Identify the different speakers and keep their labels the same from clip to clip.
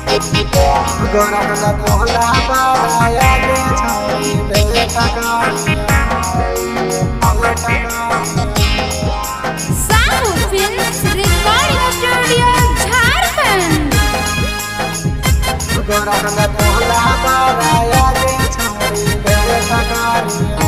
Speaker 1: गोरखला भोला बाराया के छौरी बेटा कारिया बेटा कारिया
Speaker 2: Sahu films recording studio Jharkhand
Speaker 1: गोरखला भोला बाराया के छौरी बेटा कारिया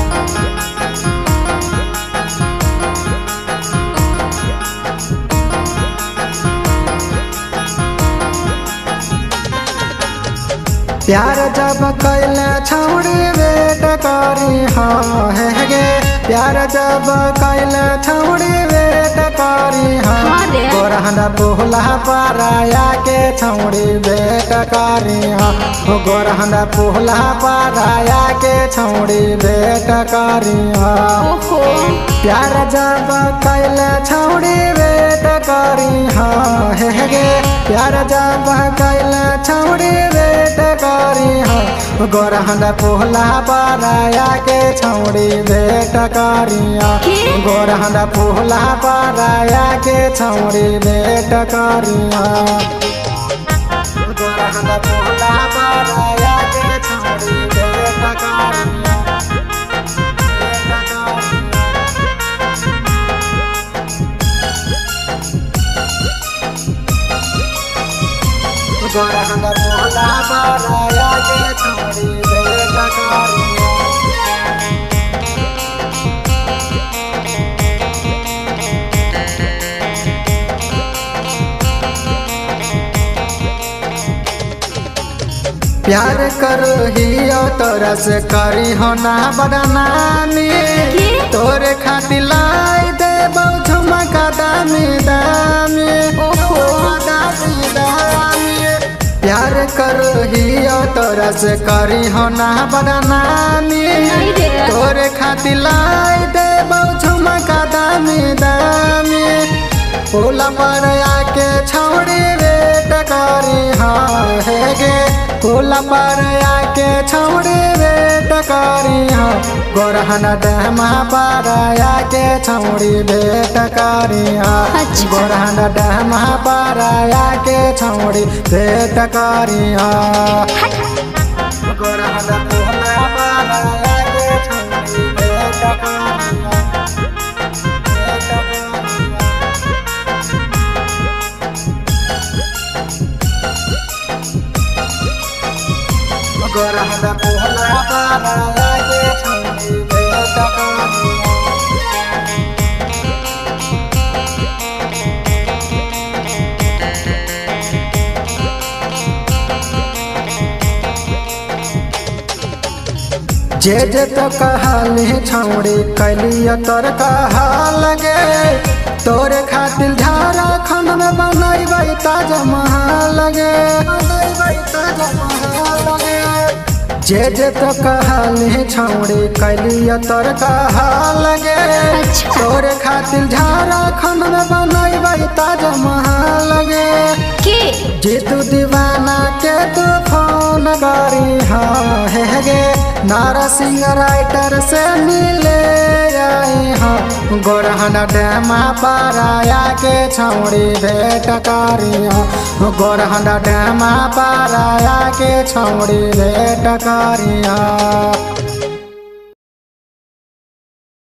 Speaker 1: प्यार जब कैले छौड़ी बेट करी हाँ है गे प्यार जब कैले छौड़ी बेट करी हाँ
Speaker 2: हाँ रे।
Speaker 1: गोरहना पुहला पाराया के छौड़ी बेट करी हाँ हो गोरहना पुहला पाराया के छौड़ी बेट करी हाँ
Speaker 2: ओहो
Speaker 1: प्यार जब कैले छौड़ी बेट करी हाँ हे गे प्यार जब कैले छौड़ी बेट करी हाँ गोरहन पोहला पाराया के छौड़ी बेट करिया
Speaker 2: के?
Speaker 1: गोरहन पोहला पाराया के छौड़ी बेट करिया गोरहन पोहला पाराया के छौड़ी बेट करिया बेट करिया गोरखंड भोला बाराया के छोड़ी बेटा कारिया प्यार करो ही तोरा से करी हो ना बदनामी
Speaker 2: के?
Speaker 1: तोरे खातिर लाई दे बहु झुमका दामी दामी
Speaker 2: ओहो।
Speaker 1: दामी दामी प्यार करो ही तोरा से करी हो ना बदनामी
Speaker 2: नहीं रे।
Speaker 1: तोरे खातिर लाई दे बहु झुमका दामी दामी पोला पर आके छौड़ी बेट करी हाँ हे गे पोला पर आके छौड़ी बेट करी हाँ गोरहन डहमा पर आके छौड़ी बेट करी हाँ
Speaker 2: अच्छा।
Speaker 1: गोरहन डहमा पर आके छौड़ी बेट करी हाँ गोरहन पोला पर आके छौड़ी बेट करी हाँ बेट करी हाँ गोरहन पोहला पाराया के छौड़ी बेटा कानिया जे जे तो कहाली छौड़ी कैलिया तोर कहा लगे तोरे खातिर झारखंड में बनैबै ताजमहल लगे बनैबै ताजमहल लगे जे जे तो कहाली छौड़ी कैलिया तोर कहा लगे
Speaker 2: अच्छा।
Speaker 1: तोरे खातिर झारखंड में बनैबै ताजमहल लगे
Speaker 2: के
Speaker 1: जीतू दीवाना के तू फोन करी हाँ हे गे नारा सिंह राइटर से मिले आई हाँ गोरहन डैमा पाराया के छौड़ी भेट करी हाँ गोरहन डैमा पाराया के छौड़ी भेट करी हाँ